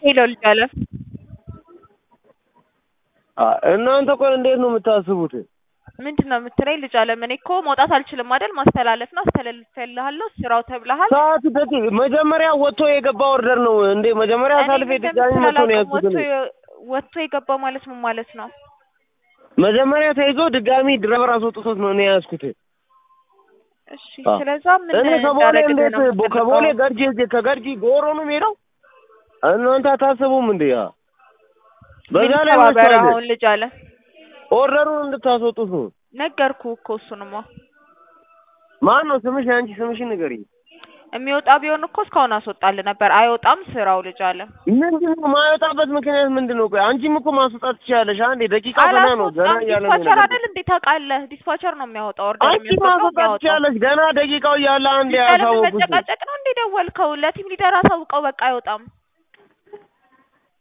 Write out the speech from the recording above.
ሄሎ ልጅ አለ እናንተ ቆይ እንዴት ነው የምታስቡት? ምንድን ነው የምትለኝ? ልጅ አለም እኔ እኮ መውጣት አልችልም አይደል? ማስተላለፍ ነው አስተላልፌልሃለሁ። ስራው ተብለሃል። ሰዓት ደቂ መጀመሪያ ወጥቶ የገባ ኦርደር ነው እንዴ? መጀመሪያ እኔ አሳልፌ ምንም ድጋሚ መቶ ነው ያዝኩት። ወጥቶ እኔ የ- ወጥቶ የገባ ማለት ምን ማለት ነው? መጀመሪያ ተይዞ ድጋሚ ድረቨር አስወጥቶት ነው እኔ ያዝኩት። እሺ አ- ስለዛ ምን እኔ ከቦሌ እንዳደረግልህ እንዴት ነው ቦ- የምትፈልገው? ከቦሌ ገርጂ ሄጄ ከገርጂ ጎሮ ነው የምሄደው? እናንተ አታስቡም እንዴ? ያ በዛ ምን ላይ ተባበረ ወጥቷል። አሁን ልጅ አለ ኦርደሩን እንድታስወጡት ነው። ነገርኩ እኮ እሱንማ ማን ነው ስምሽ? የአንቺ ስምሽን ንገሪኝ። የሚወጣ ቢሆን እኮ እስካሁን አስወጣልህ ነበር። አይወጣም ስራው ልጅ አለ ምንድን ነው የማይወጣበት ምክንያት ምንድን ነው? ቆይ አንቺም እኮ ማስወጣት ትችያለሽ። አንዴ ደቂቃው ገና ነው ገና አላስወጣም። እያለ ነው ዲስፓቸር የነገርኩሽ። አይደል እንዴ ታውቃለህ? ዲስፓቸር ነው የሚያወጣው ኦርደር አንቺ የሚያስወጣው ማስወጣት የሚያወጣው ትችያለሽ። ገና ደቂቃው እያለ አንዴ ልጅ አለ ምን ያሳወቁሽ። መጨቃጨቅ ነው እንዴ? ደወልከው ለቲም ሊደር አሳውቀው በቃ አይወጣም